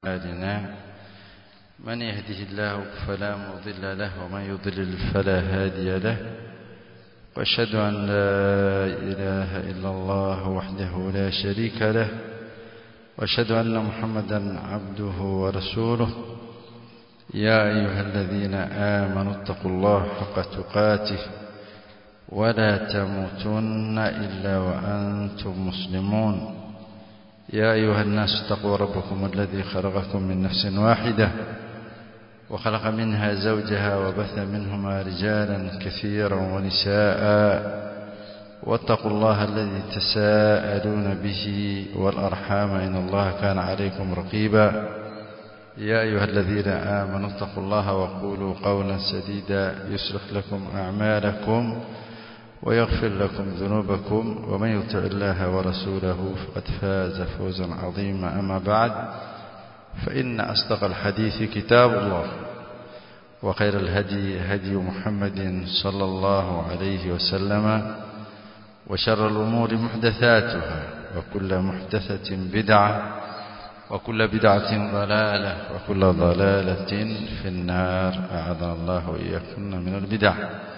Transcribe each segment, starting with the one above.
أعمالنا من يهده الله فلا مضل له ومن يضلل فلا هادي له وأشهد أن لا إله إلا الله وحده لا شريك له وأشهد أن محمدا عبده ورسوله يا أيها الذين آمنوا اتقوا الله حق تقاته ولا تموتن إلا وأنتم مسلمون يا أيها الناس اتقوا ربكم الذي خلقكم من نفس واحدة وخلق منها زوجها وبث منهما رجالا كثيرا ونساء واتقوا الله الذي تساءلون به والأرحام إن الله كان عليكم رقيبا يا أيها الذين آمنوا اتقوا الله وقولوا قولا سديدا يصلح لكم أعمالكم ويغفر لكم ذنوبكم ومن يطع الله ورسوله فقد فاز فوزا عظيما أما بعد فإن أصدق الحديث كتاب الله وخير الهدي هدي محمد صلى الله عليه وسلم وشر الأمور محدثاتها وكل محدثة بدعة وكل بدعة ضلالة وكل ضلالة في النار أعاذنا الله وإياكم من البدع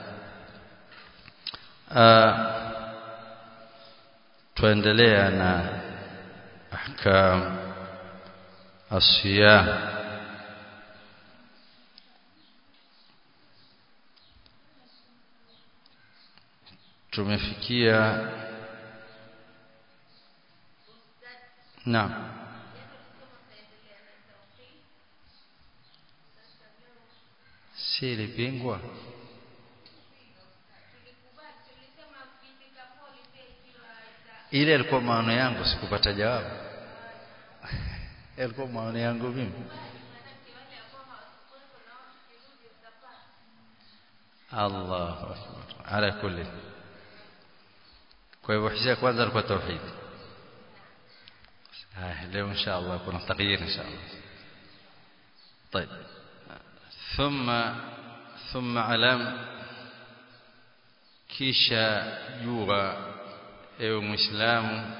tuendelea na ahkam asiyam tumefikia naam si ilipingwa ile alikuwa maono yangu sikupata jawabu alikuwa maono yangu mimi Allahu akbar ala kulli kwa hivyo hisia kwanza alikuwa tauhid ah leo insha Allah kuna taghyir insha Allah طيب ثم ثم علم kisha jua ewe muislamu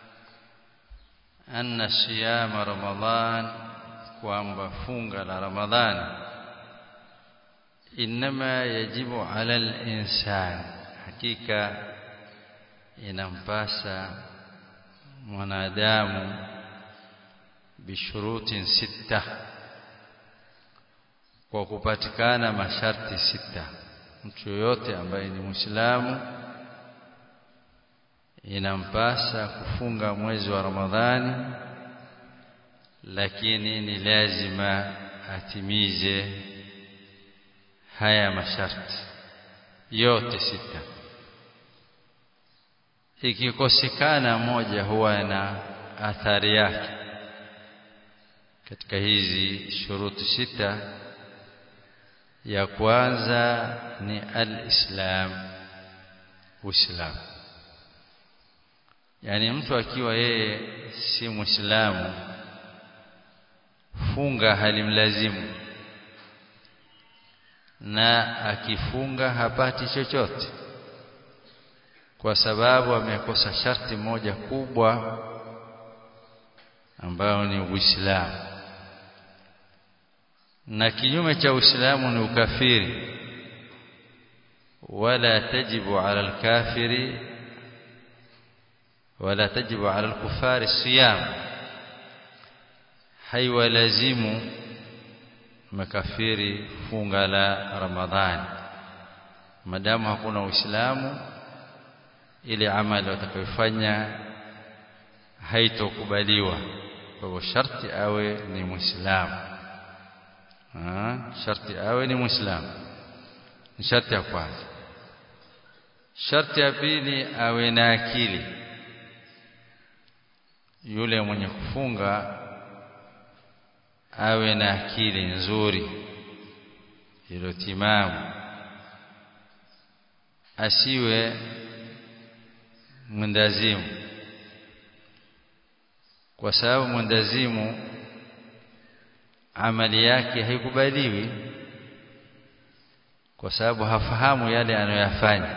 anna siyama ramadhan kwamba funga la ramadhani inma yajibu ala al-insan hakika inampasa mwanadamu bishurutin sita kwa kupatikana masharti sita mtu yoyote ambaye ni muislamu inampasa kufunga mwezi wa Ramadhani lakini ni lazima atimize haya masharti yote sita ikikosekana moja huwa na athari yake katika hizi shuruti sita ya kwanza ni al-islam uislamu yani mtu akiwa yeye si muislamu funga halimlazimu na akifunga hapati chochote kwa sababu amekosa sharti moja kubwa ambayo ni Uislamu na kinyume cha Uislamu ni ukafiri wala tajibu ala alkafiri ولا تجب على الكفار الصيام haiwalazimu makafiri funga la ramadhani madamu hakuna uislamu ile amali watakayofanya haitokubaliwa kwa hivyo sharti awe ni muislamu sharti awe ni muislamu ni sharti ya kwanza sharti ya pili awe na akili yule mwenye kufunga awe na akili nzuri iliyotimamu asiwe mwendazimu kwa sababu mwendazimu amali yake haikubaliwi kwa sababu hafahamu yale anayoyafanya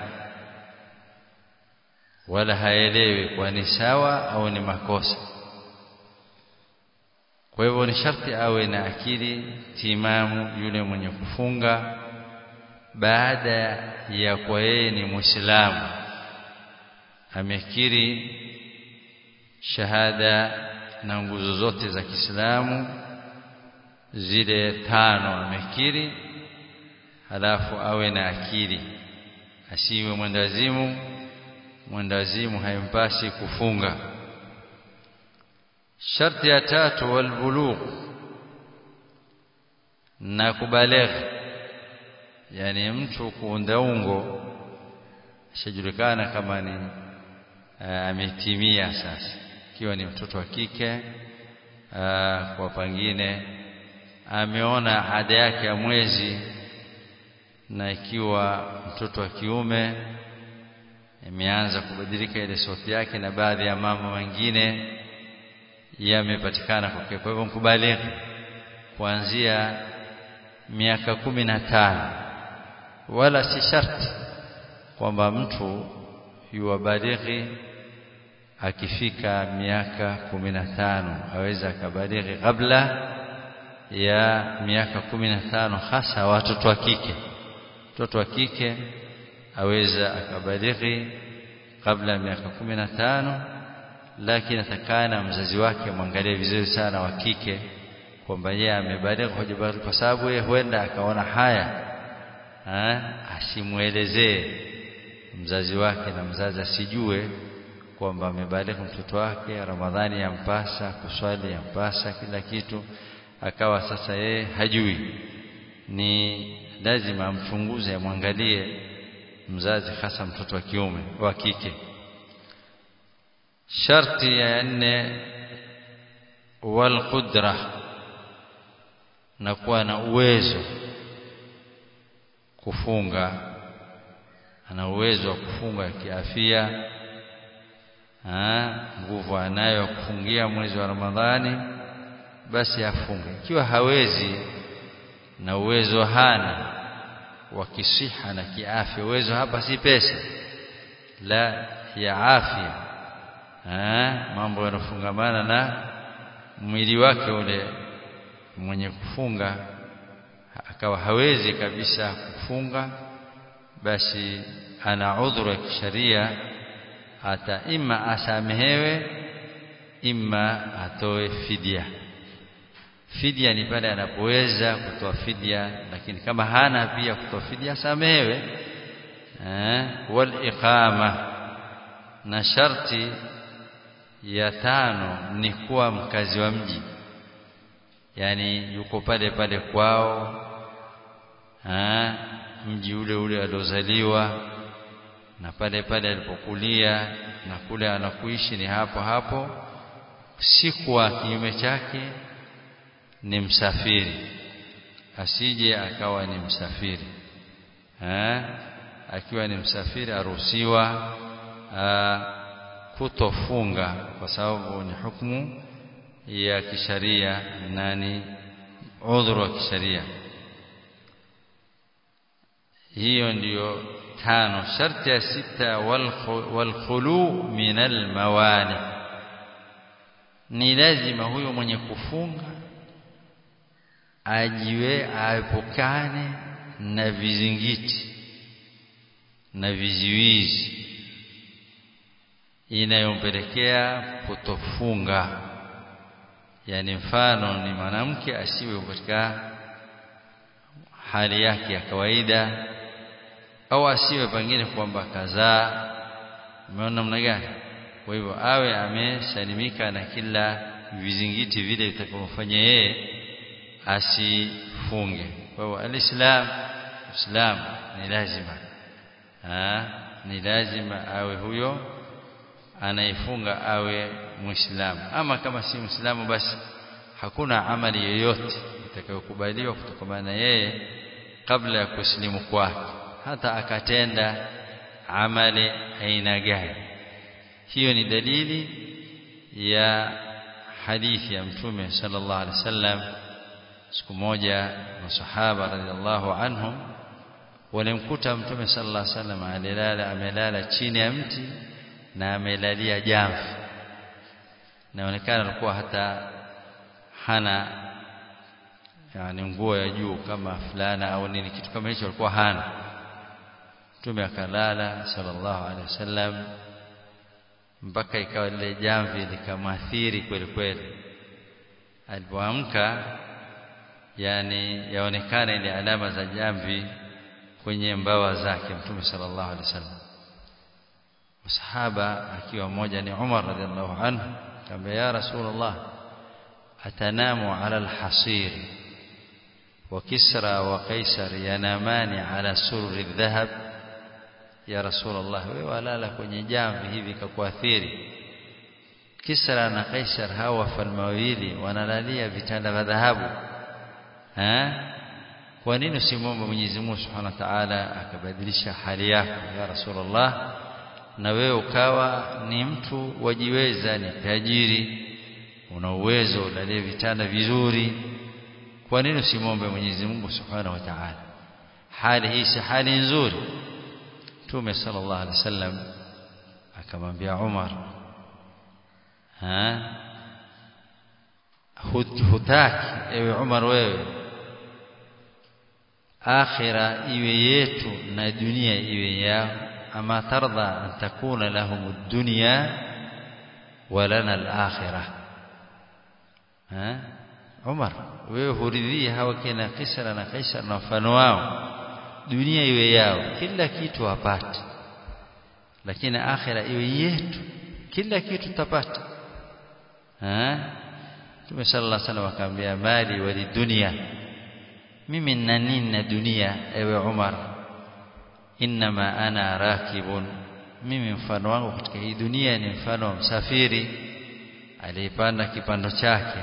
wala haelewi kwa ni sawa au ni makosa kwa hivyo ni sharti awe na akili timamu yule mwenye kufunga baada ya kwa yeye ni muislamu amekiri shahada na nguzo zote za Kiislamu zile tano amekiri halafu awe na akili asiwe mwendazimu mwendazimu haimpasi kufunga sharti ya tatu walbulugh na kubalegha yani mtu kuundaungo ashajulikana kama ni ametimia sasa ikiwa ni mtoto wa kike aa, kwa pengine ameona ada yake ya mwezi na ikiwa mtoto wa kiume imeanza kubadilika ile sauti yake na baadhi ya mambo mengine yamepatikana kwake kwa hivyo mkubaliki kuanzia miaka kumi na tano wala si sharti kwamba mtu yuwabalighi akifika miaka kumi na tano aweza akabalighi kabla ya miaka kumi na tano hasa watoto wa kike mtoto wa kike aweza akabalighi kabla ya miaka kumi na tano lakini atakana mzazi wake mwangalie vizuri sana wa kike kwamba yeye amebalighi hajabalighi kwa sababu yeye huenda akaona haya ha? asimwelezee mzazi wake na mzazi asijue kwamba amebalighi mtoto wake Ramadhani yampasa kuswali yampasa kila kitu akawa sasa yeye hajui ni lazima amchunguze amwangalie mzazi hasa mtoto wa kiume wa kike sharti ya nne wal qudra na kuwa na uwezo kufunga ana uwezo wa kufunga kiafia nguvu anayo kufungia mwezi wa Ramadhani basi afunge ikiwa hawezi na uwezo hana wa kisiha na kiafya uwezo hapa si pesa la ya afya mambo yanofungamana na mwili wake ule mwenye kufunga akawa hawezi kabisa kufunga basi ana udhuru ya kisharia hata ima asamehewe ima atoe fidia fidia ni pale anapoweza kutoa fidia lakini kama hana pia kutoa fidia asamehewe eh wal iqama na sharti ya tano ni kuwa mkazi wa mji yani yuko pale pale kwao ha, mji ule ule aliozaliwa na pale pale alipokulia na kule anakuishi ni hapo hapo si kwa kinyume chake ni msafiri asije akawa ni msafiri ha? akiwa ni msafiri aruhusiwa kutofunga kwa sababu ni hukumu ya kisharia na ni udhuru wa kisharia hiyo ndiyo tano sharti ya sita walkhulu min almawani ni lazima huyo mwenye kufunga ajiwe aepukane na vizingiti na viziwizi inayompelekea kutofunga yani mfano ni mwanamke asiwe katika hali yake ya kawaida au asiwe pengine kwamba kazaa umeona namna gani kwa hivyo awe amesalimika na kila vizingiti vile vitakavyofanya yeye asifunge kwa hivyo alislam islam ni lazima ha? ni lazima awe huyo anayefunga awe muislamu ama kama si muislamu basi hakuna amali yoyote itakayokubaliwa kutokana na yeye kabla ya kusilimu kwake hata akatenda amali aina gani hiyo ni dalili ya hadithi ya mtume sallallahu alaihi wasallam siku moja masahaba radhiallahu anhum walimkuta mtume sallallahu alaihi wasallam alilala amelala chini ya mti na amelalia jamvi inaonekana alikuwa hata hana yani nguo ya juu kama fulana au nini kitu kama hicho alikuwa hana mtume akalala sallallahu alaihi wasallam mpaka ikawa lile jamvi likamwathiri kweli kweli alipoamka yani yaonekana ile alama za jamvi kwenye mbawa zake mtume sallallahu alaihi wasallam sahaba akiwa mmoja ni Umar radhiallahu anhu akamwambia ya rasulullah atanamu ala alhasir wa kisra wa kaisar yanamani ala surri dhahab ya rasulullah wewe walala kwenye jamvi hivi kakuathiri kisra na kaisar hawa wafalme wawili wanalalia vitanda vya dhahabu eh kwa nini usimwombe Mwenyezi Mungu Subhanahu wa Ta'ala akabadilisha hali yako ya Rasulullah na wewe ukawa ni mtu wajiweza ni tajiri una uwezo ulalie vitanda vizuri kwa nini usimwombe Mwenyezi Mungu Subhanahu wa Ta'ala hali hii si hali nzuri Mtume sallallahu alaihi wasallam akamwambia Umar ha hutaki ewe Umar wewe akhira iwe yetu na dunia iwe yao ama tardha an takuna lahum dunya wa lana al-akhirah ha Umar wewe huridhia hawa kina Kisra na Kaisar na mfano wao dunia iwe yao kila kitu wapate lakini akhira iwe yetu kila kitu tutapata eh Mtume sallallahu alaihi wasallam akamwambia mali wali dunia mimi nina nini na dunia ewe Umar inma ana rakibun mimi mfano wangu katika hii dunia ni mfano wa msafiri aliyepanda kipando chake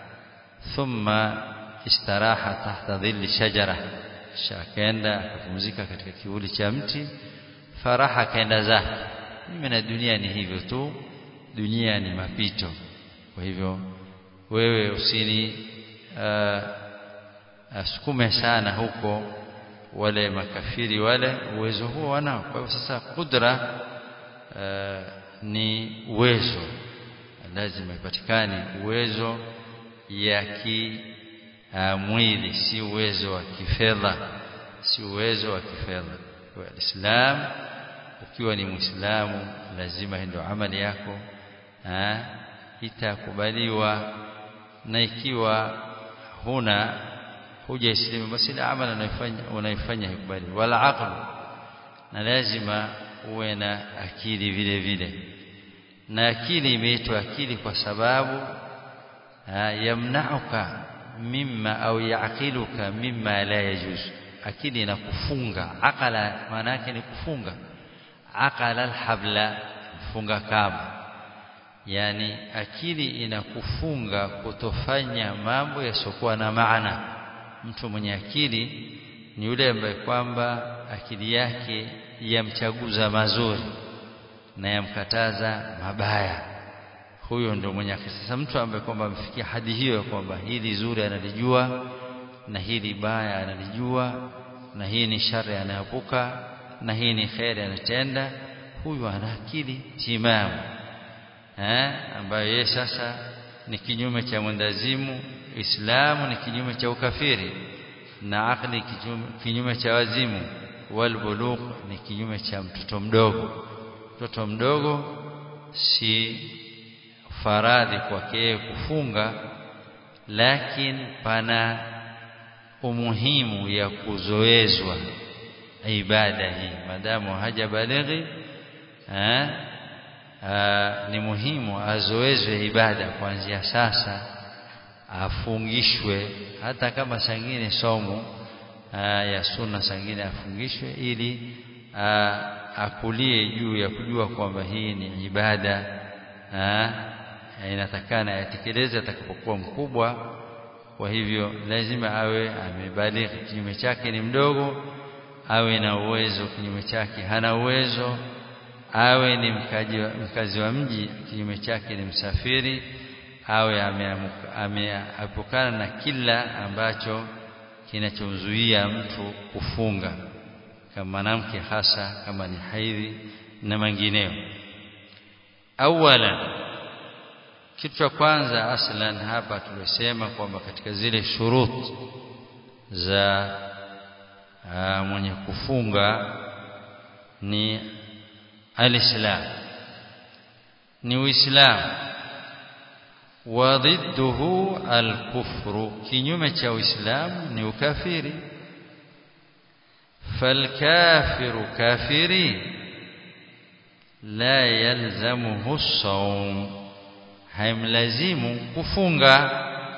thumma istaraha tahta dhilli shajara shakenda akapumzika katika kivuli cha mti faraha kaenda zake mimi na dunia ni hivyo tu dunia ni mapito kwa hivyo wewe usini uh, asukume sana huko wale makafiri wale uwezo huo wanao kwa hivyo sasa kudra uh, ni uwezo lazima ipatikane uwezo ya ki uh, mwili si uwezo wa kifedha si uwezo wa kifedha kwa Islam ukiwa ni Muislamu lazima ndio amali yako ha, itakubaliwa na ikiwa huna hujaislimu basi ile amali unaifanya unaifanya ikubali wala aql na lazima uwe na akili vile vile na akili imeitwa akili kwa sababu yamnauka mimma au yaqiluka mimma la yajuz akili inakufunga aqala maana yake ni kufunga aqala alhabla kufunga kamba yani akili inakufunga kutofanya mambo yasiokuwa na maana mtu mwenye akili ni yule ambaye kwamba akili yake yamchaguza mazuri na yamkataza mabaya huyo ndio mwenye akili sasa mtu ambaye kwamba amefikia hadi hiyo ya kwamba hili zuri analijua na hili baya analijua na hii ni shari anaepuka na hii ni kheri anatenda huyu ana akili timamu eh ambayo yeye sasa ni kinyume cha mwendazimu Islamu ni kinyume cha ukafiri na akli kinyume cha wazimu wal bulugh ni kinyume cha mtoto mdogo mtoto mdogo si faradhi kwake kufunga lakini pana umuhimu ya kuzoezwa ibada hii madamu hajabalighi eh ni muhimu azoezwe ibada kuanzia sasa afungishwe hata kama sangine somo aa, ya sunna sangine afungishwe ili aa, akulie juu ya kujua kwamba hii ni ibada aa, inatakana yatekeleze atakapokuwa mkubwa kwa hivyo lazima awe amebalighi kinyume chake ni mdogo awe na uwezo kinyume chake hana uwezo awe ni mkaji wa, mkazi wa mji kinyume chake ni msafiri awe ameepukana na kila ambacho kinachomzuia mtu kufunga kama mwanamke hasa kama ni haidhi na mengineyo awala kitu cha kwanza aslan hapa tulisema kwamba katika zile shurut za aa, mwenye kufunga ni alislam ni uislamu wa ضده alkufru kinyume cha uislamu ni ukafiri falkafiru kafiri la yalzamuhu saum haimlazimu kufunga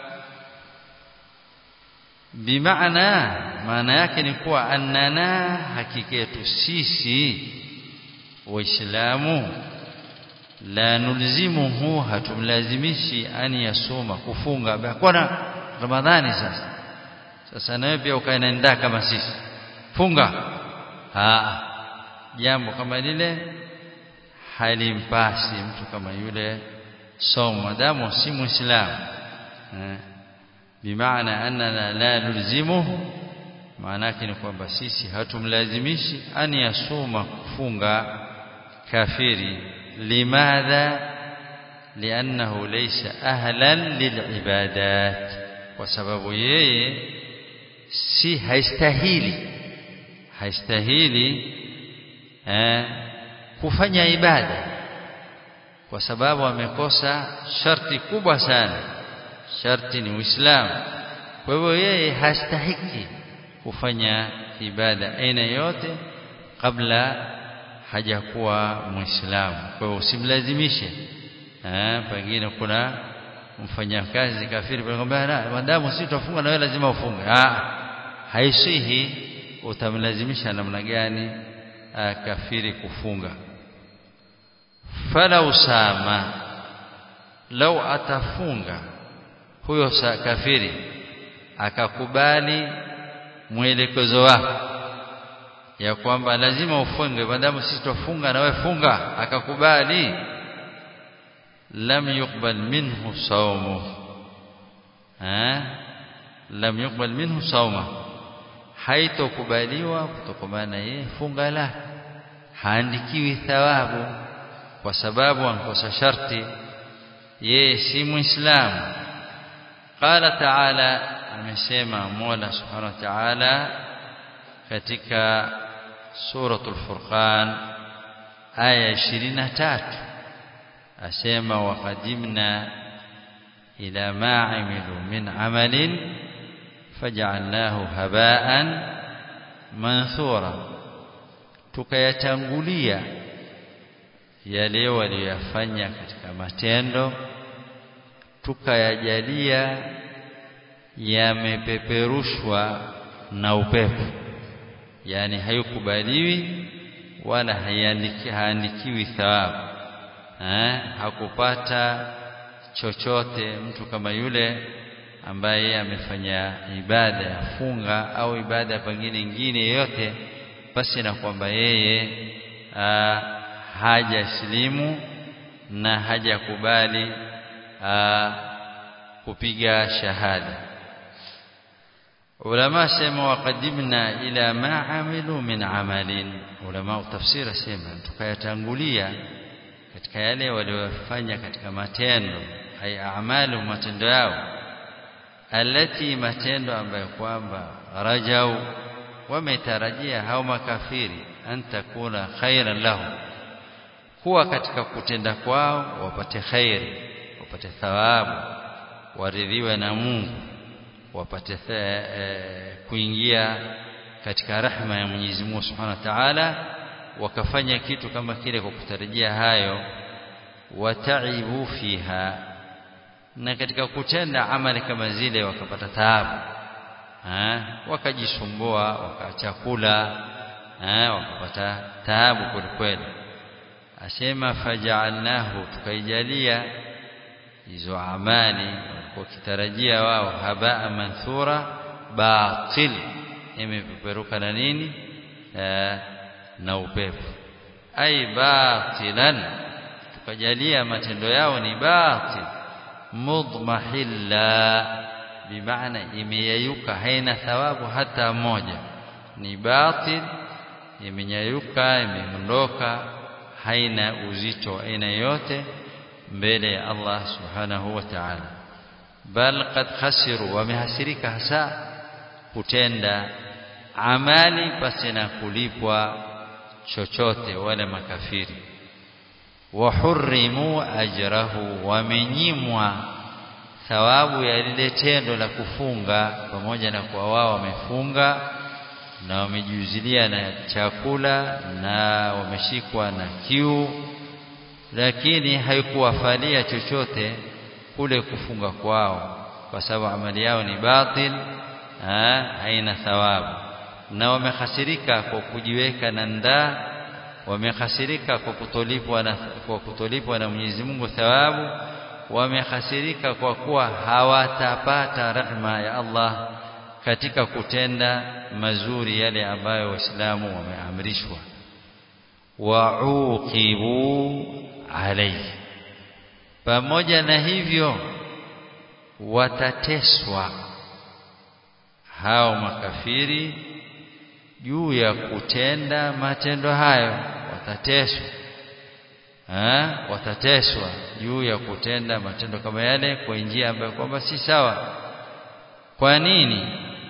bimaana maana yake ni kuwa annana hakika yetu sisi waislamu la nulzimuhu hatumlazimishi an yasuma kufunga bwana ramadhani sasa sasa nawe pia ukaenda kama sisi funga ah jambo kama lile halimpasi mtu kama yule somo madamu si muislamu eh bimaana annana la nulzimuhu maana yake ni kwamba sisi hatumlazimishi an yasuma kufunga kafiri limadha liannahu laysa ahlan lilibadat kwa sababu yeye si haistahili haistahili eh, kufanya ibada kwa sababu amekosa sharti kubwa sana sharti ni uislamu kwa hivyo yeye hastahiki kufanya ibada aina yote kabla hajakuwa muislamu kwa hivyo usimlazimishe eh pengine kuna mfanyakazi kafiri panakwambia madamu si tutafunga na wewe lazima ufunge ah haisihi utamlazimisha namna gani kafiri kufunga fala usama lau atafunga huyo kafiri akakubali mwelekezo wako ya kwamba lazima ufunge maadamu sisi tufunga na wewe funga akakubali lam yuqbal minhu sawmu ha lam yuqbal minhu sawma haitokubaliwa kutokana yeye funga la haandikiwi thawabu kwa sababu ankosa sharti yeye si muislamu qala ta'ala amesema Mola subhanahu wa ta'ala katika suratul furqan aya 23 asema waqadimna ila ma amilu min amalin faj'alnahu haba'an manthura tukayatangulia yale waliyofanya katika matendo tukayajalia yamepeperushwa na upepo yani hayukubaliwi wala hayandiki, haandikiwi thawabu eh, hakupata chochote mtu kama yule ambaye amefanya ibada ya funga au ibada pengine nyingine yoyote basi na kwamba yeye hajasilimu na hajakubali kupiga shahada ulama sema waqadimna ila ma amilu min amalin ulama tafsira sema tukayatangulia katika yale waliofanya katika matendo ay a'malu matendo yao alati matendo ambayo kwamba rajau wametarajia hao makafiri antakuna khairan lahu kuwa katika kutenda kwao wapate khairi wapate thawabu waridhiwe na Mungu wapate e, kuingia katika rahma ya Mwenyezi Mungu Subhanahu wa Ta'ala wakafanya kitu kama kile kwa kutarajia hayo wataibu fiha na katika kutenda amali kama zile wakapata taabu wakajisumbua wakachakula wakapata taabu kwelikweli asema faja'alnahu tukaijalia hizo amali walikuwa kitarajia wao habaa manthura batil imepeperuka na nini na upepo ai batilan tukajalia matendo yao ni batil mudmahilla bimaana imeyayuka haina thawabu hata moja ni batil imenyayuka imeondoka haina uzito aina yote mbele ya Allah subhanahu wa ta'ala bal qad khasiru wamehasirika hasa kutenda amali pasi na kulipwa chochote wale makafiri wahurrimu ajrahu wamenyimwa thawabu ya lile tendo la kufunga pamoja na kwa wao wamefunga na wamejiuzilia na chakula na wameshikwa na kiu lakini haikuwafalia chochote kule kufunga kwao kwa sababu amali yao ni batil ha, haina thawabu na wamehasirika kwa kujiweka na ndaa wamehasirika kwa kutolipwa na kwa kutolipwa na Mwenyezi Mungu thawabu wamehasirika kwa kuwa hawatapata rehma ya Allah katika kutenda mazuri yale ambayo waislamu wameamrishwa wauqibu alayhi pamoja na hivyo watateswa hao makafiri juu ya kutenda matendo hayo watateswa ha? watateswa juu ya kutenda matendo kama yale kwa njia ambayo kwamba si sawa kwa nini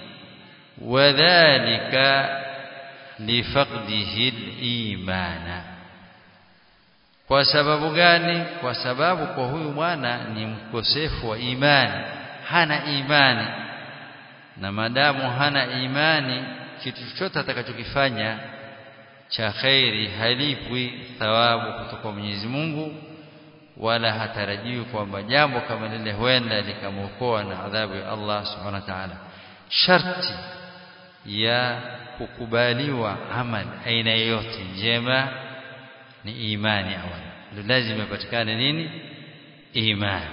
wadhālika lifaqdihi al-imana kwa sababu gani kwa sababu kwa huyu mwana ni mkosefu wa imani hana imani na madamu hana imani kitu chochote atakachokifanya cha khairi halipwi thawabu kutoka Mwenyezi Mungu wala hatarajiwi kwamba jambo kama lile huenda likamwokoa na adhabu ya Allah subhanahu wa ta'ala sharti ya kukubaliwa amal aina yoyote njema ni imani awali ndio lazima ipatikane nini imani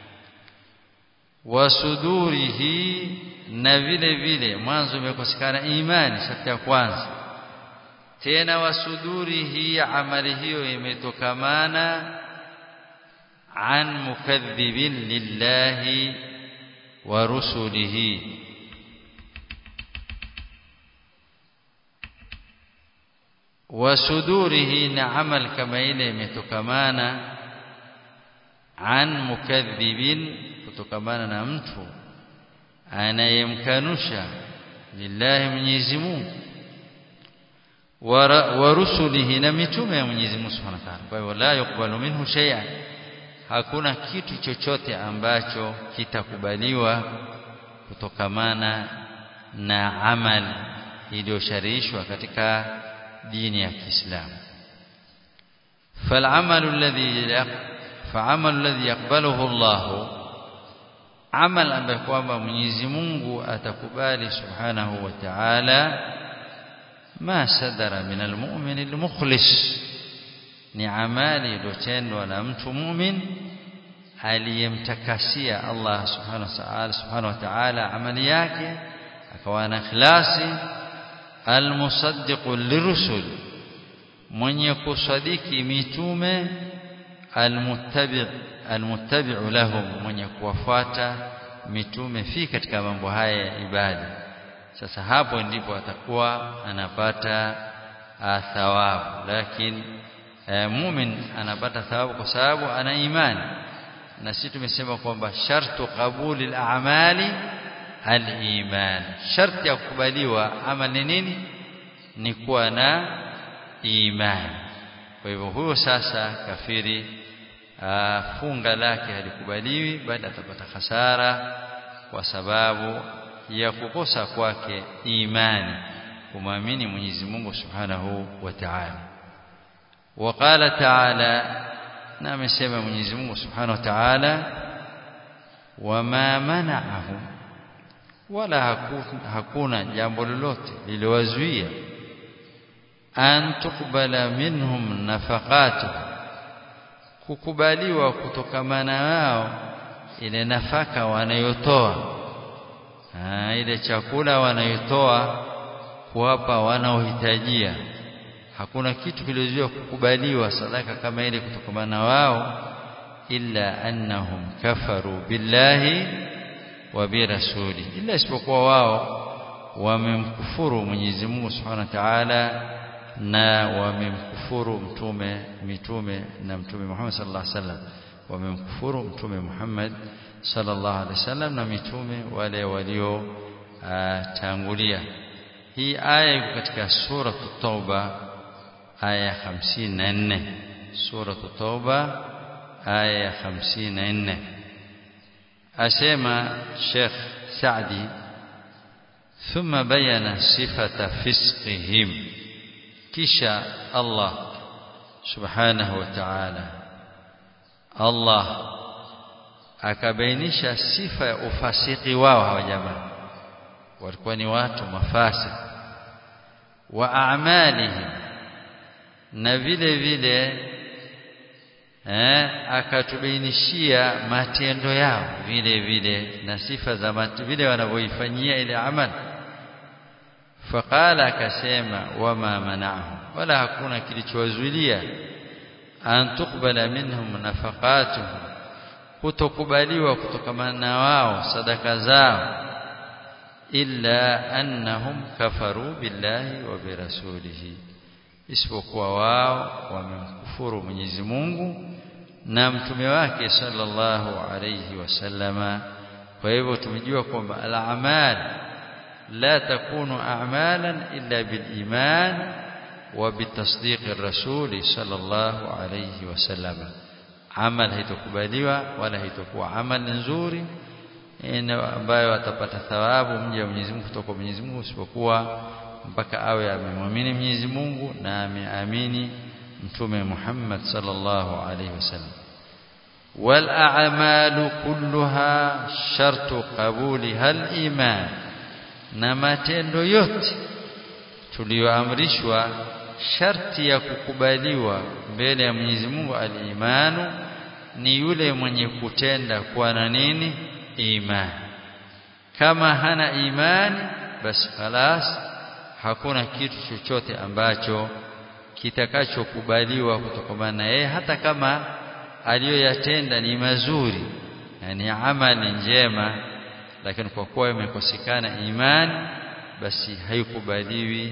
wasudurihi na vile vile mwanzo imekosekana imani sharti ya kwanza tena wasudurihi amali hiyo imetokamana an mukadhibin lillahi wa rusulihi wasudurihi na amal kama ile imetokamana an mukadhibin kutokamana na mtu anayemkanusha lillahi Mwenyezi Mungu wa rusulihi na mitume ya Mwenyezi Mungu Subhanahu wa Ta'ala. Kwa hivyo la yukbalu minhu shay'an, hakuna kitu chochote ambacho kitakubaliwa kutokamana na amal iliyosharishwa katika dini ya Kiislamu. فالعمل الذي فعمل الذي يقبله الله amal ambayo kwamba Mwenyezi Mungu atakubali subhanahu wa ta'ala ma sadara min almu'min almukhlis ni amali iliyotendwa na mtu mu'min aliyemtakasia Allah subhanahu wa ta'ala subhanahu wa ta'ala amali yake akawa na ikhlasi almusaddiqu lirusul mwenye kusadiki mitume almuttabi' almuttabi'u lahum mwenye kuwafuata mitume fi katika mambo haya ya ibada sasa hapo ndipo atakuwa anapata thawabu lakini e, mumin anapata thawabu kwa sababu ana imani na sisi tumesema kwamba shartu qabuli al-a'mali al-iman sharti ya kukubaliwa amali ni nini ni kuwa na imani kwa hivyo huyo sasa kafiri aa, funga lake halikubaliwi bali atapata hasara kwa sababu ya kukosa kwake imani kumwamini Mwenyezi Mungu Subhanahu wa Ta'ala وقال تعالى na amesema Mwenyezi Mungu Subhanahu wa Ta'ala wama mana'ahum wala hakuna, hakuna jambo lolote liliwazuia an tukbala minhum nafaqatuhum kukubaliwa kutokamana wao ile nafaka wanayotoa ile chakula wanayotoa kuwapa wanaohitajia hakuna kitu kilichozuia kukubaliwa sadaka kama ile kutokamana wao illa annahum kafaru billahi wa birasuli illa isipokuwa wao wamemkufuru Mwenyezi Mungu Subhanahu wa Ta'ala na wamemkufuru mtume mitume na mtume Muhammad sallallahu alaihi wasallam wamemkufuru mtume Muhammad sallallahu alaihi wasallam na mitume wale walio tangulia hii aya iko katika sura tauba aya 54 sura tauba aya 54 asema Sheikh Saadi ثم بين صفة فسقهم kisha Allah subhanahu wa ta'ala Allah akabainisha sifa ya ufasiki wao hawa jamaa walikuwa ni watu mafasi wa a'malihim na vile vile eh akatubainishia matendo yao vile vile na sifa za vile wanavyoifanyia ile amali faqala akasema wama mana'ahum wala hakuna kilichowazuilia an tuqbala minhum nafaqatuhum kutokubaliwa kutokana na wao sadaka zao illa annahum kafaru billahi wa birasulihi isipokuwa wao wamemkufuru Mwenyezi Mungu na mtume wake sallallahu alayhi wasallama kwa hivyo tumejua kwamba al-amal la takunu a'malan illa bil iman wa bitasdiq ar-rasul sallallahu alayhi wasallama amal haitokubaliwa wala haitokuwa amal nzuri ambayo atapata thawabu mja wa Mwenyezi Mungu kutoka Mwenyezi Mungu isipokuwa mpaka awe amemwamini Mwenyezi Mungu na ameamini mtume Muhammad sallallahu alayhi wasallam wal a'malu kulluha shartu qabuliha al iman na matendo yote tuliyoamrishwa sharti ya kukubaliwa mbele ya Mwenyezi Mungu al-imanu ni yule mwenye kutenda kwa na nini imani kama hana imani basi khalas hakuna kitu chochote ambacho kitakachokubaliwa kutokana na yeye hata kama aliyoyatenda ni mazuri yani amali njema lakini kwa kuwa imekosekana imani basi haikubaliwi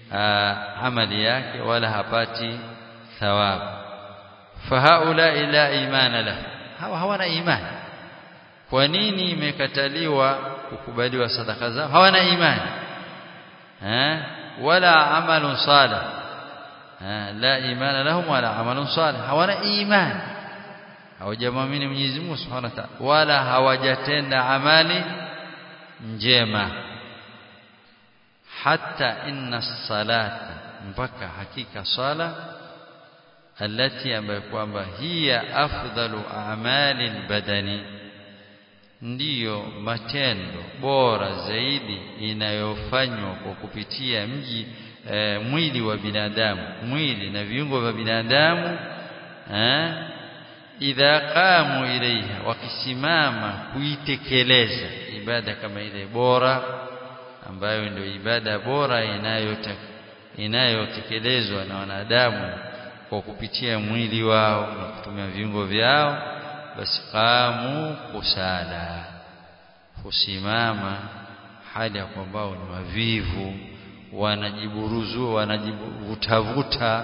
amali yake wala hapati thawabu fahaula ila imana lahu hawa hawana imani kwa nini imekataliwa kukubaliwa sadaka zao hawana imani eh wala amalun salih la imana lahum wala amalun salih hawana imani hawajamwamini Mwenyezi Mungu Subhanahu wa Ta'ala wala hawajatenda amali njema hatta inna salata mpaka hakika sala alati ambayo kwamba hiya afdalu a'mali albadani ndiyo matendo bora zaidi inayofanywa kwa kupitia mji e, mwili wa binadamu mwili na viungo vya binadamu eh, idha qamu ilaiha wakisimama kuitekeleza ibada kama ile bora ambayo ndio ibada bora inayotekelezwa na wanadamu kwa kupitia mwili wao na kutumia viungo vyao basi qamu kusala kusimama hali ya kwamba ni wavivu wanajiburuzu wanajivutavuta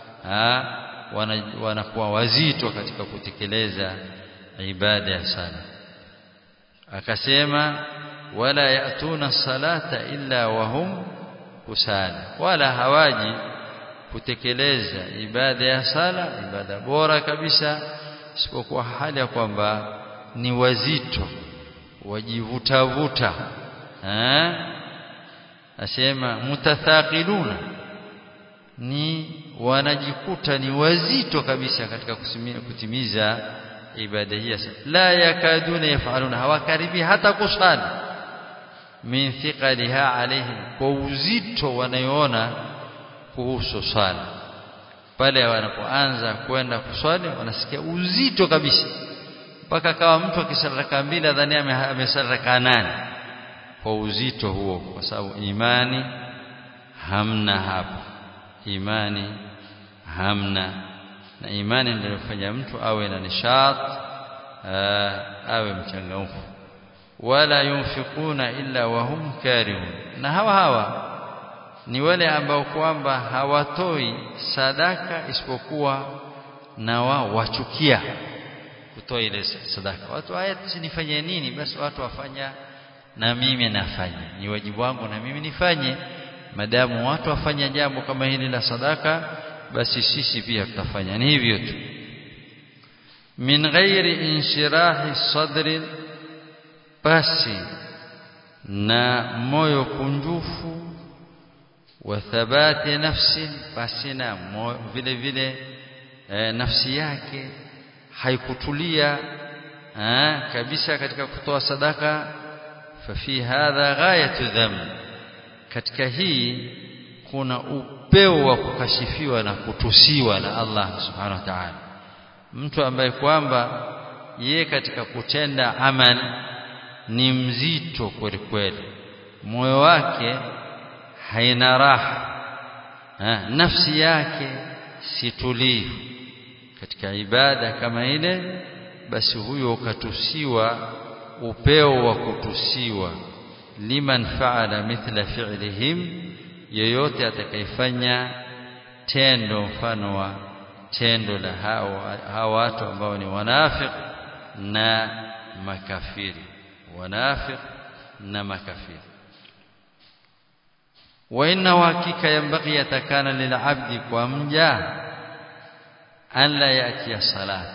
wanakuwa wazito katika kutekeleza ibada ya sala akasema wala yatuna salata illa wahum kusala wala hawaji kutekeleza ibada ya sala ibada bora kabisa isipokuwa hali ya kwamba ni wazito wajivutavuta eh asema mutathaqiluna ni wanajikuta ni wazito kabisa katika kusimia, kutimiza ibada hii la yakaduna yafaluna hawakaribi hata kusali min thiqaliha alaihim kwa uzito wanayoona kuhusu swala pale wanapoanza kwenda kuswali wanasikia uzito kabisa mpaka kawa mtu akisali raka mbili adhani amesali raka nane kwa uzito huo kwa sababu imani hamna hapa imani hamna na imani ndio inafanya mtu awe na nishat awe mchangamfu wala yunfikuna illa wahum karihun na hawa hawa ni wale ambao kwamba hawatoi sadaka isipokuwa na wao wachukia kutoa ile sadaka watu haya nifanye nini basi watu wafanya na mimi nafanya ni wajibu wangu na mimi nifanye madamu watu wafanya jambo kama hili la sadaka basi sisi pia tutafanya ni hivyo tu min ghairi inshirahi sadri basi na moyo kunjufu wa thabati nafsi basi na vile vile e, nafsi yake haikutulia eh, kabisa katika kutoa sadaka fafi hadha ghayatu dhamb katika hii kuna upeo wa kukashifiwa na kutusiwa na Allah subhanahu wa ta'ala mtu ambaye kwamba ye katika kutenda amal ni mzito kweli kweli moyo wake haina raha ha, nafsi yake si tulivu katika ibada kama ile basi huyo ukatusiwa upeo wa kutusiwa liman faala mithla fi'lihim yeyote atakayefanya tendo mfano wa tendo la hao hao watu ambao ni wanafiq na makafiri wanafiq na makafiri wa inna hakika yambaghi yatakana lilabdi kwa mja an la yatia salat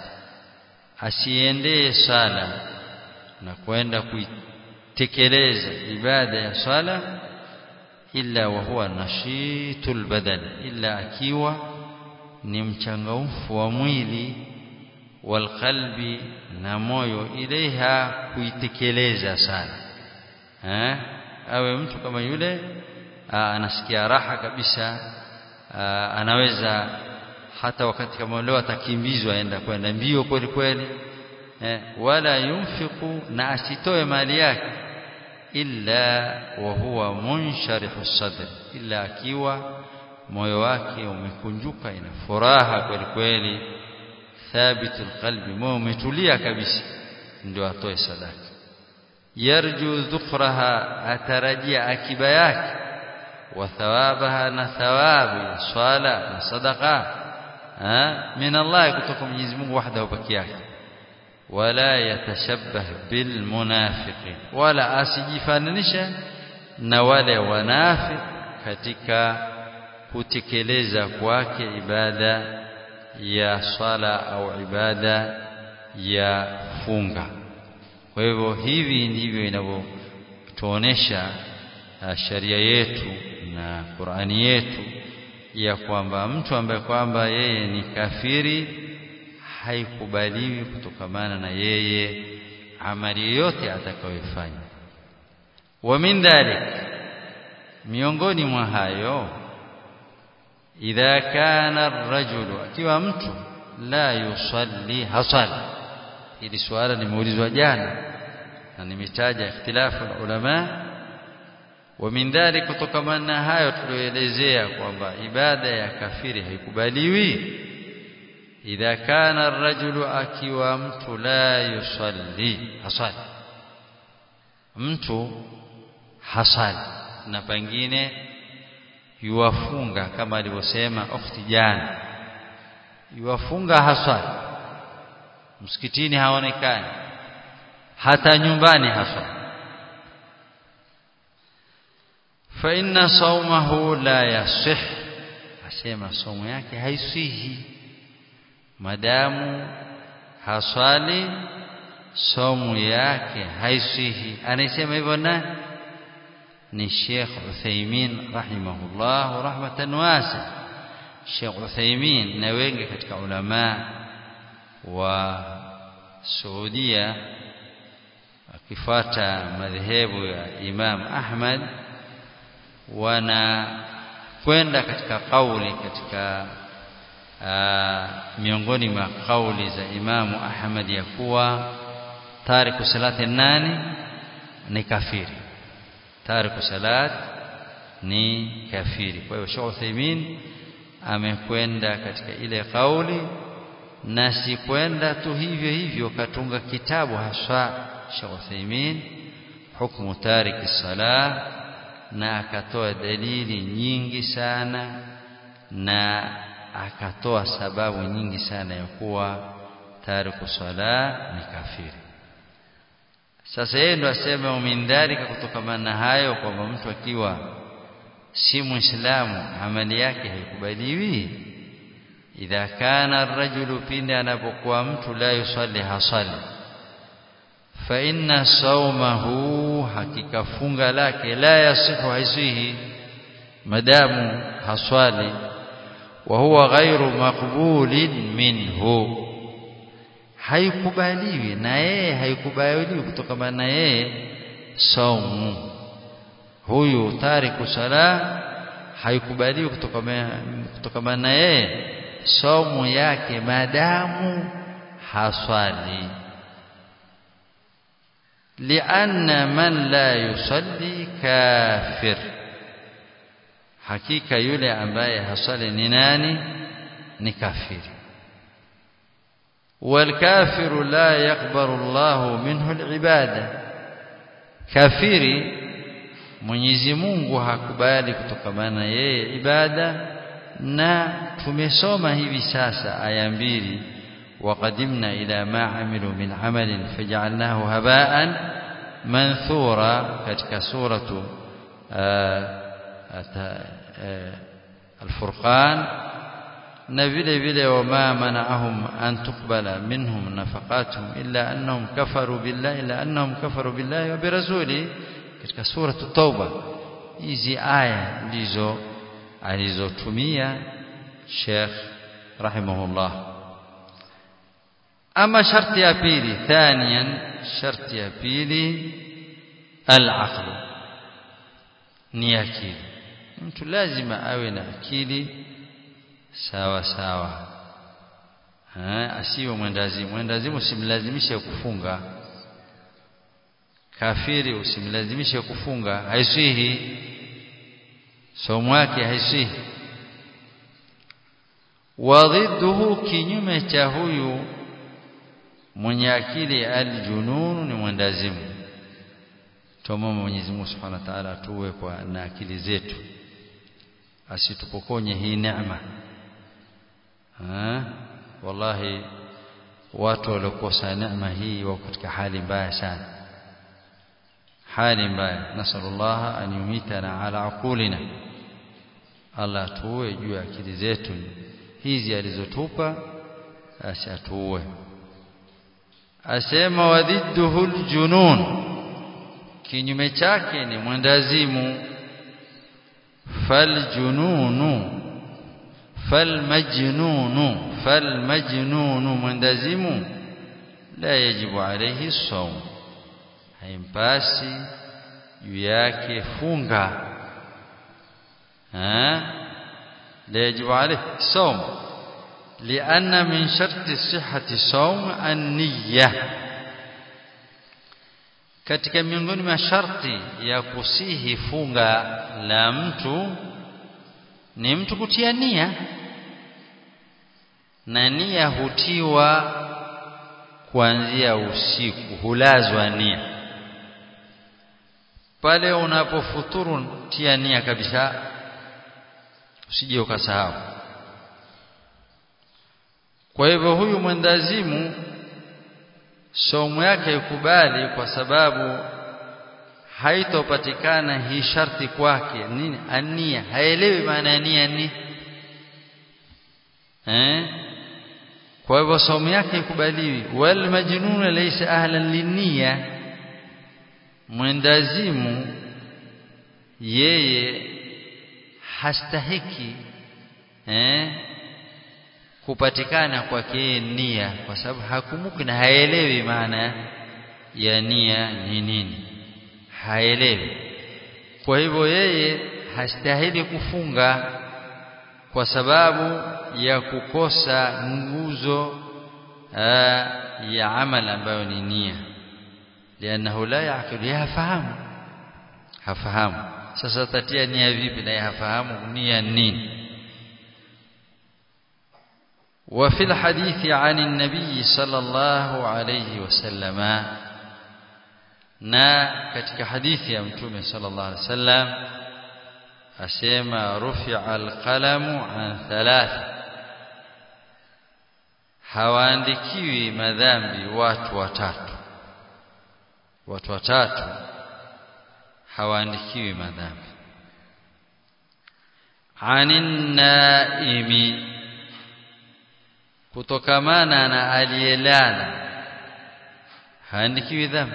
asiendee sala na kwenda kuitekeleza ibada ya sala illa wa huwa nashitul badan illa akiwa ni mchangamfu wa mwili walqalbi na moyo ilaiha kuitekeleza sana eh awe mtu kama yule aa, anasikia raha kabisa aa, anaweza hata wakati kama leo atakimbizwa aenda kwenda mbio kweli kweli eh, wala yunfiqu na asitoe mali yake illa wa huwa munsharihu sadr illa akiwa moyo wake umekunjuka ina furaha kweli kweli thabitul qalbi moyo umetulia kabisa ndio atoe sadaka yarju dhukraha atarajia akiba yake wa thawabaha na thawabu ya swala na sadaqa min Allah kutoka Mwenyezi Mungu wahdahu peke yake wala yatashabbah bil munafiqin wala asijifananisha na wale wanafiq katika kutekeleza kwake ibada ya swala au ibada ya funga kwa hivyo hivi ndivyo inavyotuonesha sharia yetu na Qur'ani yetu ya kwamba mtu ambaye kwamba yeye ni kafiri haikubaliwi kutokamana na yeye amali yoyote atakayofanya wa min dhalik miongoni mwa hayo idha kana ar-rajulu akiwa mtu la yusalli hasal ili swala limeulizwa jana na nimetaja ikhtilafu ulama wa min dhalik kutokamana na hayo tulioelezea kwamba ibada ya kafiri haikubaliwi idha kana ar-rajulu akiwa mtu la yusalli hasal mtu hasal na pengine yuwafunga kama alivyosema ukhti jana yuwafunga hasal msikitini haonekani hata nyumbani hasal fa inna sawmahu la yasih asema somo yake haisihi madamu haswali somo yake haisihi anasema hivyo nani ni Sheikh Uthaymeen rahimahullah rahmatan wasi Sheikh Uthaymeen na wengi katika ulama wa Saudia akifuata madhehebu ya Imam Ahmad wana kwenda katika kauli katika aa, miongoni mwa kauli za Imamu Ahmad ya kuwa tariku salati nani ni kafiri tariku salat ni kafiri kwa hiyo Sheikh Uthaymeen amekwenda katika ile kauli na si kwenda tu hivyo hivyo katunga kitabu haswa Sheikh Uthaymeen hukumu tariki salah na akatoa dalili nyingi sana na akatoa sababu nyingi sana ya kuwa tariku sala ni kafiri sasa yeye ndo asema mindhalika kutokamana na hayo kwamba mtu akiwa si muislamu amali yake haikubaliwi idha kana ar-rajulu pindi anapokuwa mtu la yusalli hasali fa inna sawmahu hakika funga lake la yasihu haisihi madamu haswali wa huwa ghairu maqbulin minhu haikubaliwi na yeye haikubaliwi kutokana na yeye saumu huyu tariku sala haikubaliwi kutokana na yeye saumu yake madamu haswali lianna man la yusalli kafir hakika yule ambaye haswali ni nani ni kafiri والكافر لا يقبل الله منه العباده kafiri Mwenyezi Mungu hakubali kutokamana yeye ibada na tumesoma hivi sasa aya mbili waqadimna ila ma amilu min amalin faj'alnahu haba'an manthura katika suratu al-furqan na vile vile wama mana'ahum an tuqbala minhum nafaqatuhum illa annahum kafaru billahi illa annahum kafaru billahi wa birasuli katika suratu tauba hizi aya ndizo alizotumia Sheikh rahimahullah ama sharti ya pili thaniyan sharti ya pili al-aql ni akili mtu lazima awe na akili sawa sawa ha, asiwe mwendazimu mwendazimu usimlazimishe kufunga kafiri usimlazimishe kufunga haisihi somo yake haisihi wadhidduhu kinyume cha huyu mwenye akili aljununu ni mwendazimu tumomba Mwenyezi Mungu Subhanahu wa Ta'ala tuwe kwa na akili zetu asitupokonye hii neema ha? wallahi watu waliokosa neema hii wako katika hali mbaya sana hali mbaya nasallallahu an yumitana ala aqulina Allah tuwe juu ya akili zetu hizi alizotupa asatuue asema wadhidduhu aljunun kinyume chake ni mwendazimu faljununu falmajnunu falmajnunu mwendazimu la yajibu alayhi sawm haimpasi juu yake funga ha la yajibu alayhi sawm لأن من شرط صحة الصوم النية katika miongoni mwa sharti ya kusihi funga la mtu ni mtu kutia nia na nia hutiwa kuanzia usiku hulazwa nia pale unapofuturu tia nia kabisa usije ukasahau kwa hivyo huyu mwendazimu somo yake ikubali kwa sababu haitopatikana hii sharti kwake nini ania haelewi maana ya nia ni eh kwa hivyo somo yake ikubaliwi wal majnun laysa ahlan linia mwendazimu yeye hastahiki eh kupatikana kwake nia kwa sababu hakumbuki na haelewi maana ya nia ni nini haelewi kwa hivyo yeye hastahili kufunga kwa sababu ya kukosa nguzo ya amal ambayo ni nia lianahu la yaqil hafahamu hafahamu sasa tatia nia vipi na hafahamu nia nini وفي الحديث عن النبي صلى الله عليه وسلم na katika hadithi ya mtume sallallahu alaihi wasallam asema rufi'a alqalamu an thalath hawaandikiwi madhambi watu watatu watu watatu hawaandikiwi madhambi anin naimi kutokamana na aliyelala haandikiwi dhambi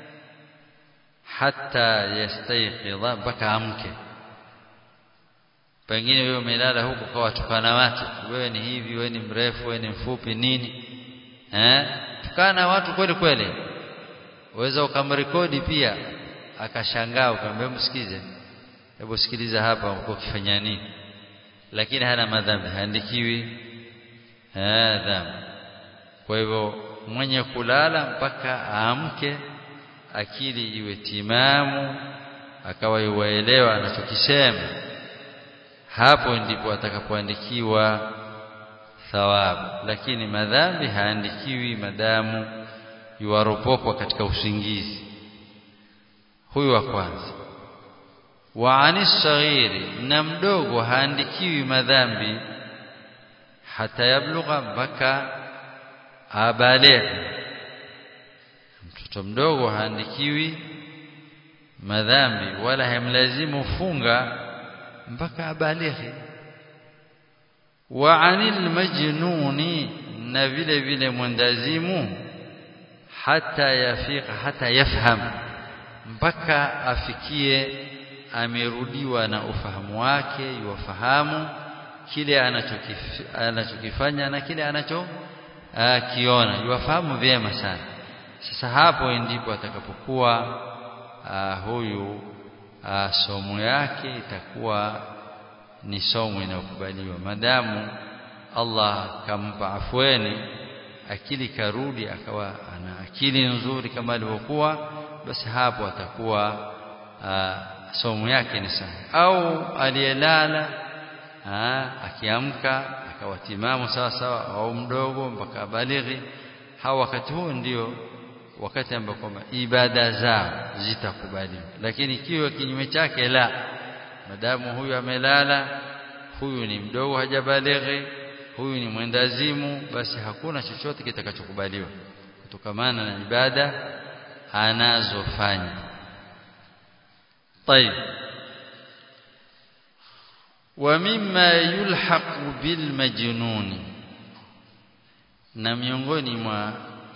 hata yastayqidha mpaka amke pengine wewe umelala huko kwa watukana watu wewe ni hivi wewe ni mrefu wewe ni mfupi nini eh tukana watu kweli kweli uweza ukamrekodi pia akashangaa ukamwambia msikize hebu sikiliza hapa uko ukifanya nini lakini hana madhambi haandikiwi eh dhambi kwa hivyo mwenye kulala mpaka aamke akili iwe timamu akawa yuwaelewa anachokisema hapo ndipo atakapoandikiwa thawabu lakini madhambi haandikiwi madamu yuwaropokwa katika usingizi huyu wa kwanza wa anisaghiri na mdogo haandikiwi madhambi hata yablugha mpaka abalighe mtoto mdogo haandikiwi madhambi wala hamlazimu funga mpaka abalighe wa anil majnuni na vile vile mwendazimu hata yafika hata yafham mpaka afikie amerudiwa na ufahamu wake yuwafahamu kile anachokif, anachokifanya na kile anacho kiona yuwafahamu vyema sana sasa hapo ndipo atakapokuwa huyu a, somo yake itakuwa ni somo inayokubaliwa madamu Allah kampa afweni akili karudi akawa ana akili nzuri kama alivyokuwa basi hapo atakuwa a, somo yake ni sahihi au aliyelala akiamka akawa timamu sawa sawa au mdogo mpaka balighi hao wakati huo ndio wakati ambapo kwamba ibada zao zitakubaliwa lakini ikiwa kinyume chake la madamu huyu amelala huyu ni mdogo hajabalighi huyu ni mwendazimu basi hakuna chochote kitakachokubaliwa kutokamana na ibada anazofanya طيب ومما يلحق بالمجنون na miongoni mwa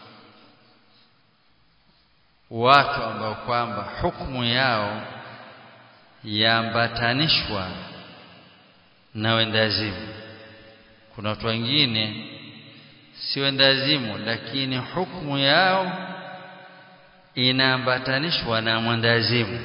watu ambao kwamba hukumu yao yaambatanishwa na wendazimu kuna watu wengine si wendazimu lakini hukumu yao inaambatanishwa na mwendazimu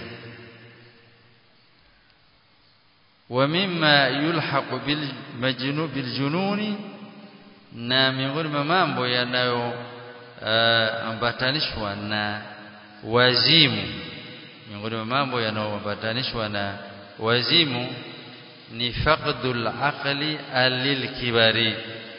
ومما يلحق بالمجنون بالجنون na miongoni mwa mambo yanayoambatanishwa uh, na wazimu miongoni mwa mambo yanayoambatanishwa na wazimu ni faqdul aqli alilkibari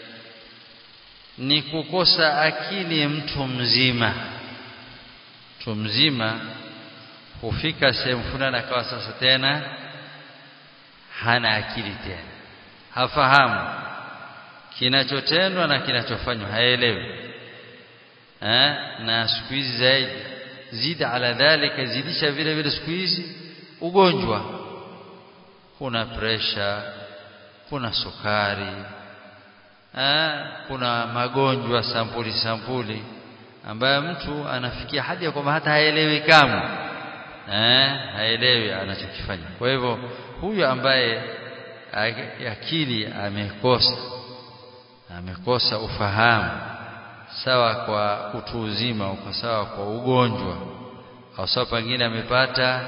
ni kukosa akili mtu mzima mtu mzima hufika sehemu fulani akawa sasa tena hana akili tena hafahamu kinachotendwa na kinachofanywa haelewi eh na siku hizi zaidi zidi ala dhalika zidisha vile vile siku hizi ugonjwa kuna presha kuna sukari eh kuna magonjwa sampuli sampuli ambayo mtu anafikia hadi ya kwamba hata haelewi kama eh haelewi anachokifanya kwa hivyo huyu ambaye akili amekosa amekosa ufahamu sawa kwa utu uzima au sawa kwa ugonjwa au sawa pengine amepata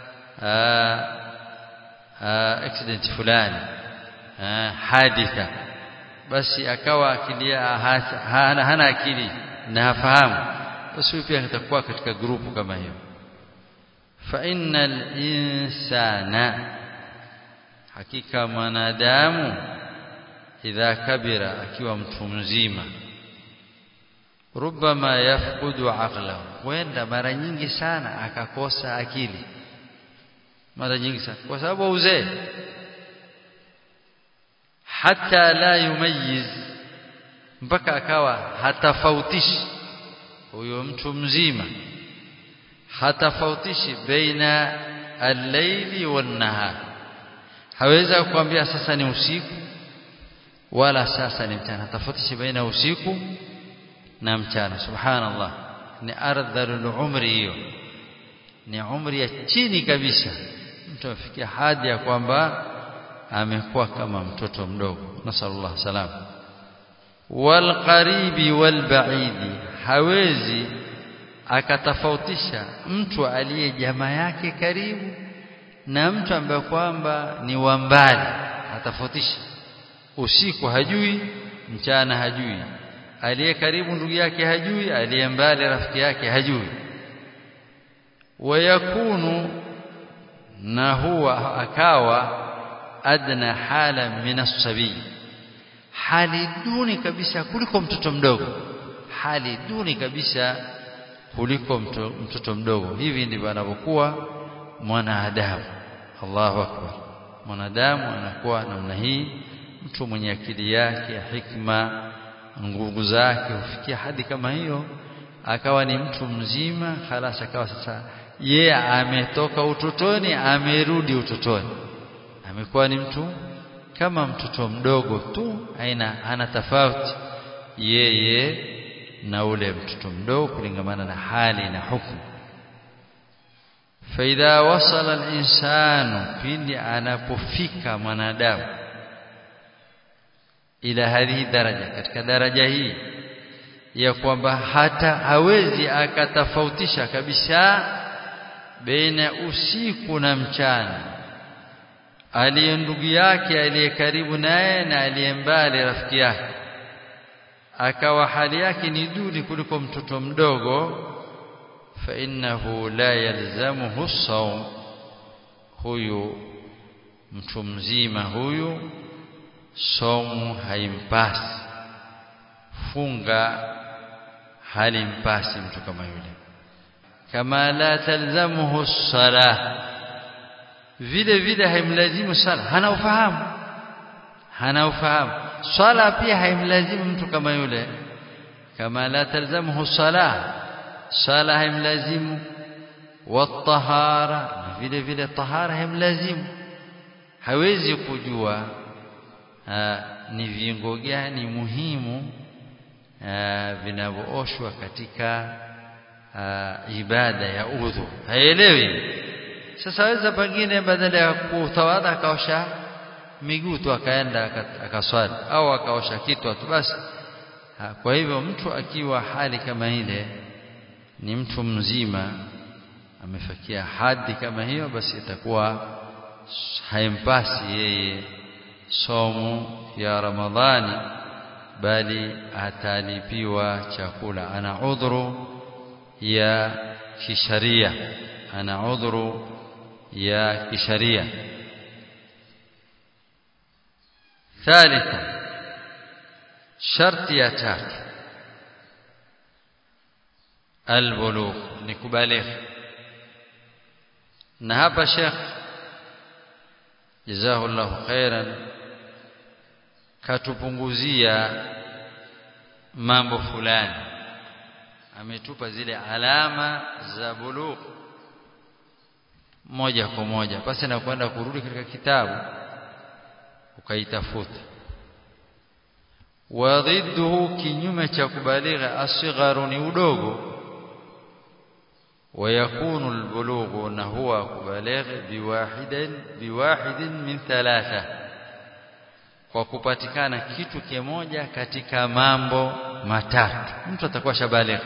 accident fulani aa, haditha basi akawa akili hana, hana akili na hafahamu basi huyu pia atakuwa katika grupu kama hiyo fa innal insana hakika mwanadamu idha kabira akiwa mtu mzima rubama yafqudu aqlahu huenda mara nyingi sana akakosa akili mara nyingi sana kwa sababu uzee hata la yumayiz mpaka akawa hatafautishi huyo mtu mzima hatafautishi baina al-laili wan-nahar haweza kukwambia sasa ni usiku wala sasa ni mchana tafautishi baina usiku na mchana subhanallah ni ardhalul umri hiyo ni umri ya chini kabisa mtu afikia hadi ya kwamba amekuwa kama mtoto mdogo nasallallahu salam wal qaribi wal baidi hawezi akatofautisha mtu aliye jamaa yake karibu na mtu ambaye kwamba ni wa mbali atafautisha usiku hajui mchana hajui aliye karibu ndugu yake hajui aliye mbali rafiki yake hajui wayakunu na huwa akawa adna hala min as-sabi hali duni kabisa kuliko mtoto mdogo hali duni kabisa kuliko mtoto mdogo hivi ndivyo anavyokuwa mwanadamu Allahu akbar mwanadamu anakuwa namna hii mtu mwenye akili yake hikma nguvu zake hufikia hadi kama hiyo akawa ni mtu mzima halas akawa sasa yeye ametoka utotoni amerudi utotoni amekuwa ni mtu kama mtoto mdogo tu aina ana tofauti yeye na ule mtoto mdogo kulingamana na hali na hukumu faidha wasala al-insanu pindi anapofika mwanadamu ila hadhihi daraja katika daraja hii ya kwamba hata hawezi akatofautisha kabisa baina usiku na mchana aliye ndugu yake aliye karibu naye na aliye mbali rafiki yake akawa hali yake ni duni kuliko mtoto mdogo fa innahu la yalzamuhu sawm huyu mtu mzima huyu somu haimpasi funga halimpasi mtu kama yule kama la talzamuhu salah vile vile haimlazimu sala hana ufahamu hana ufahamu swala pia haimlazimu mtu kama yule kama la talzamuhu salah sala haimlazimu watahara vile vile tahara haimlazimu hawezi kujua aa, ni viungo gani muhimu vinavyooshwa katika aa, ibada ya udhu haelewi sasa weza pengine badala ya kutawadha akaosha miguu tu akaenda akaswali au akaosha kitu tu basi kwa hivyo mtu akiwa hali kama ile ni mtu mzima amefikia hadi kama hiyo basi itakuwa haimpasi yeye somo ya Ramadhani bali atalipiwa chakula ana udhuru ya kisharia ana udhuru ya kisharia ثالثا شرط ya tatu albulugh ni kubaligh na hapa Sheikh jazahullahu khairan katupunguzia mambo fulani ametupa zile alama za bulugh moja kwa moja basi na kwenda kurudi katika kitabu ukaitafuta wa dhidduhu kinyume cha kubaligha asgharu ni udogo ويكون البلوغ نهو كبالغ بواحد بواحد من ثلاثه kwa kupatikana kitu kimoja katika mambo matatu mtu atakuwa shabaligh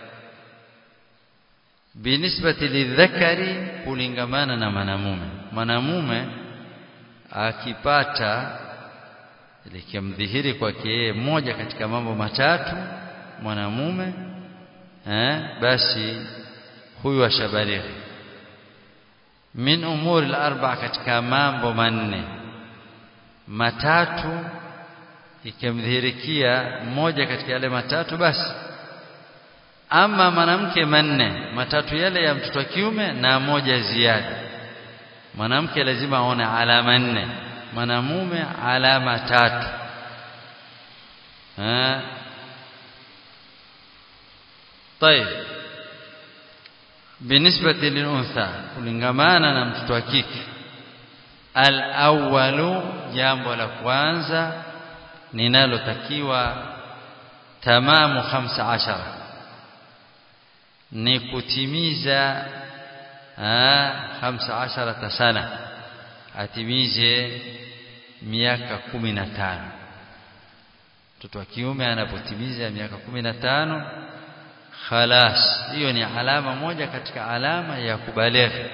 binisbati lidhakari kulingamana na mwanamume mwanamume akipata likimdhihiri kwake yeye moja katika mambo matatu mwanamume eh basi huyu ashabaligh min umuri al-arba katika mambo manne matatu ikimdhihirikia moja katika yale matatu basi ama mwanamke manne matatu yale ya mtoto wa kiume na moja ziada mwanamke lazima aone alama nne mwanamume alama tatu ha? طيب بالنسبة للأنثى kulingamana na mtoto wa kike al-awwalu jambo la kwanza ninalotakiwa tamamu 15 ni kutimiza 15 sana atimize miaka 15 mtoto wa kiume anapotimiza miaka 15 khalas hiyo ni alama moja katika alama ya kubalighi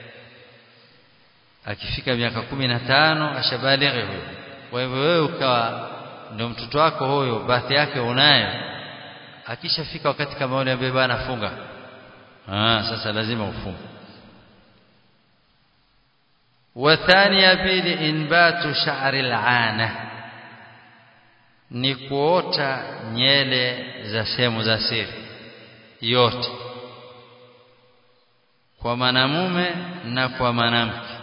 akifika miaka 15 ashabalighi huyo kwa hivyo wewe ukawa ndio mtoto wako huyo bathi yake unayo akishafika wakati kama ule ambaye bwana funga ah sasa lazima ufunge وثانيا pili inbatu sha'ri al'ana ni kuota nyele za sehemu za siri yote kwa mwanamume na kwa mwanamke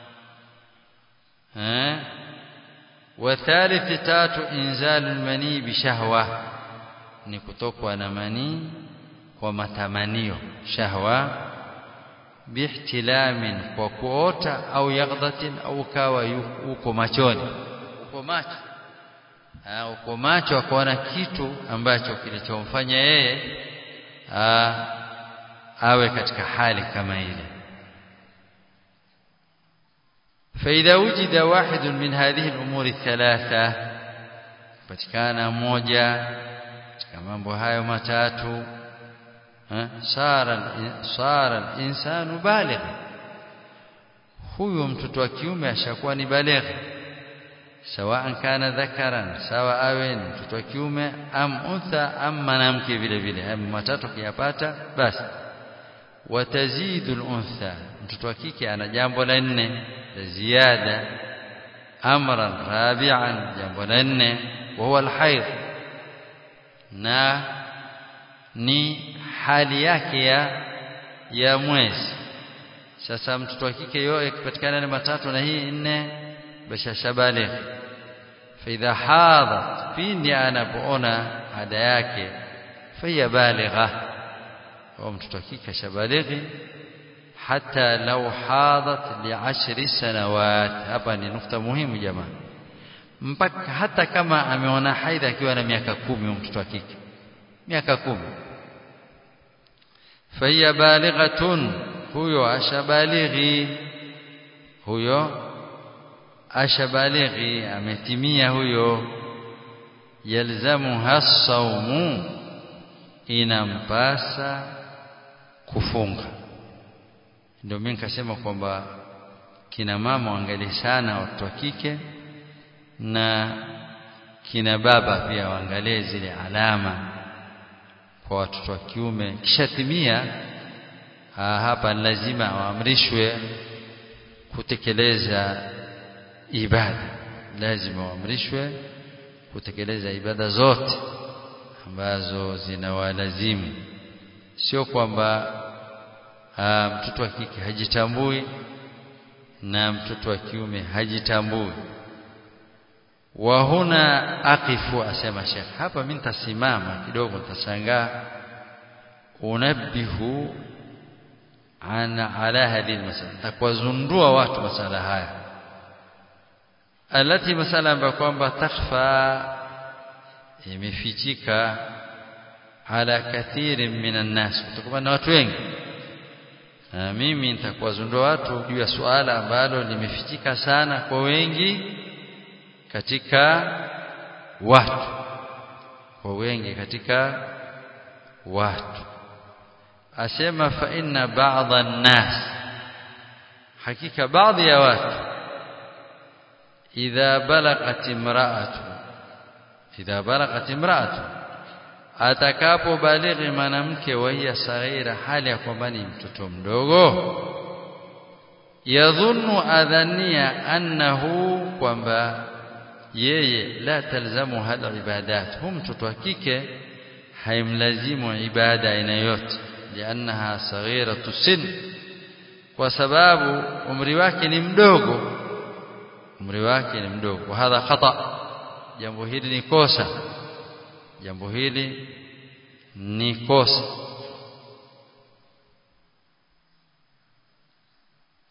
eh wathalith tatu inzalu almani bishahwa ni kutokwa na manii kwa matamanio shahwa bihtilamin kwa kuota au yaghdhatin au kawa uko machoni uko macho ha, uko macho akaona kitu ambacho kilichomfanya yeye awe katika hali kama ile فإذا وجد واحد من هذه الأمور الثلاثة patikana moja katika mambo hayo matatu sara sara insanu baligh huyo mtoto wa kiume ashakuwa ni baligh sawa kana dhakaran sawa awe ni mtoto wa kiume am untha am mwanamke vile vile hayo matatu kiyapata basi watazidu al-untha mtoto wa kike ana jambo la nne la ziada amran rabi'an jambo la nne wa huwa al-hayd na ni hali yake ya ya mwezi sasa mtoto wa kike yote akipatikana na matatu na hii nne basha shabale fa idha hadat pindi anapoona ada yake fa hiya baligha au mtoto wa kike shabalighi hata law hadat li'ashri sanawat hapa ni nukta muhimu jamaa mpaka hata kama ameona haidha akiwa na miaka kumi mtoto wa kike miaka kumi فهي بالغة huyo ashabalighi huyo ashabalighi ametimia huyo yalzamuha saumu inampasa kufunga ndio mimi nikasema kwamba kina mama waangalie sana watoto wa kike na kina baba pia waangalie zile alama kwa watoto wa kiume kishatimia hapa lazima waamrishwe kutekeleza ibada lazima waamrishwe kutekeleza ibada zote ambazo zinawalazimu sio kwamba mtoto wa kike hajitambui na mtoto wa kiume hajitambui wa huna aqifu asema Sheikh hapa mimi nitasimama kidogo nitashangaa unabbihu ana ala hadhihi masala takwazundua watu masala haya alati masala ambayo kwamba takhfa imefichika ala kathirin minan nas kutokana na watu wengi na mimi nitakuwazundua watu juu ya suala ambalo limefichika sana kwa wengi katika watu kwa wengi katika watu asema fa inna ba'dha an-nas hakika baadhi ya watu idha balaghat imra'atu idha balaghat imra'atu atakapo balighi mwanamke wahiya saghira hali ya kwamba ni mtoto mdogo yadhunnu adhania annahu kwamba yeye la talzamu hada ibadat hu mtoto wa kike haimlazimu ibada aina yote liannaha saghiratu sin kwa sababu umri wake ni mdogo umri wake ni mdogo hadha khata jambo hili ni kosa jambo hili ni kosa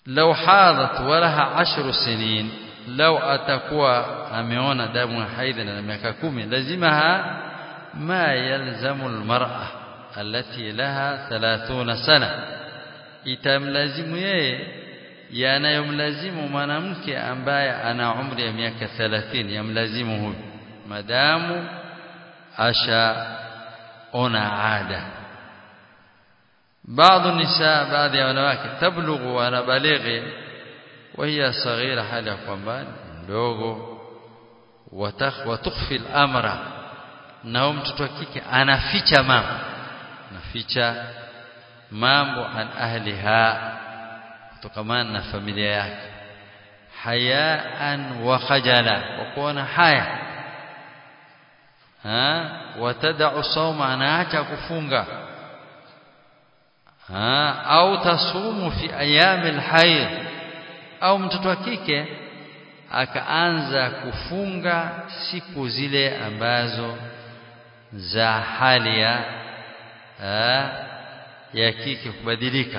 law hadat walaha ashru sinin law atakuwa ameona damu ya haidhi na miaka kumi lazimaha ma yalzamu almar'a allati laha 30 sana itamlazimu yeye yanayomlazimu mwanamke ambaye ana umri ya miaka 30 yamlazimu huyu madamu asha ona ada بعض النساء بعض ya wanawake tablughu wanabalighi وهي صغيرة hali ya kwamba ndogo watukhfi al-amra na mtoto wa kike anaficha mambo anaficha mambo an ahliha kutokamana na familia yake hayaan wa khajala kwa kuona haya ha watadau sauma anaacha kufunga ha au tasumu fi ayami alhayd au mtoto wa kike akaanza kufunga siku zile ambazo za hali ya ya kike kubadilika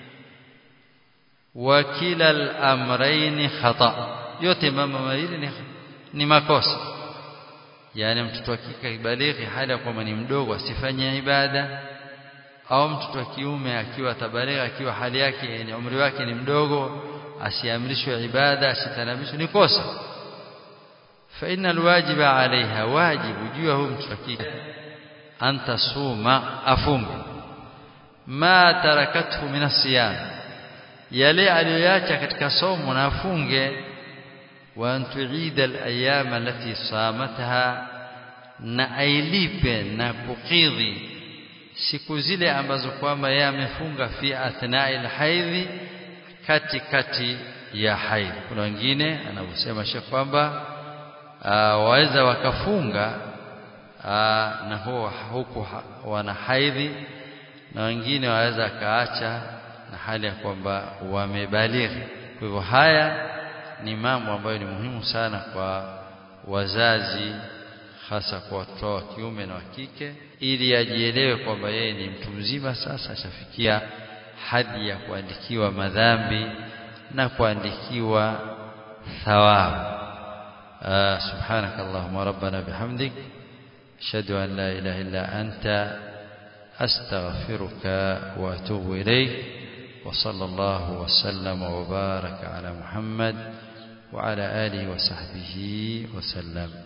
wa kila al-amrayn khata yote mambo mawili ni, ni makosa yani mtoto wa kike kibalighi hali ya kwamba ni mdogo asifanye ibada au mtoto wa kiume akiwa tabalighi akiwa hali yake yani umri wake ni mdogo asiamrishwe ibada asitanabishwe ni kosa fa inna alwajiba alaiha wajibu juu ya huyu mtoto wa kike antasuma afunge ma tarakathu min asiyam yale aliyoacha katika somo na afunge wa antuida alayam allati samatha na ailipe na kukidhi siku zile ambazo kwamba yeye amefunga fi athnai alhaidhi kati kati ya haidhi kuna wengine anavyosema shekh kwamba waweza wakafunga aa, na huo huku wana haidhi na wengine waweza kaacha na hali ya kwamba wamebalighi kwa hivyo haya ni mambo ambayo ni muhimu sana kwa wazazi hasa kwa watoto wa kiume na wa kike ili ajielewe kwamba yeye ni mtu mzima sasa ashafikia hadi ya kuandikiwa madhambi na kuandikiwa thawabu سبحانك اللهم ربنا بحمدك أشهد أن لا إله إلا أنت أستغفرك وأتوب إليك وصلى الله وسلم وبارك على محمد وعلى آله وصحبه وسلم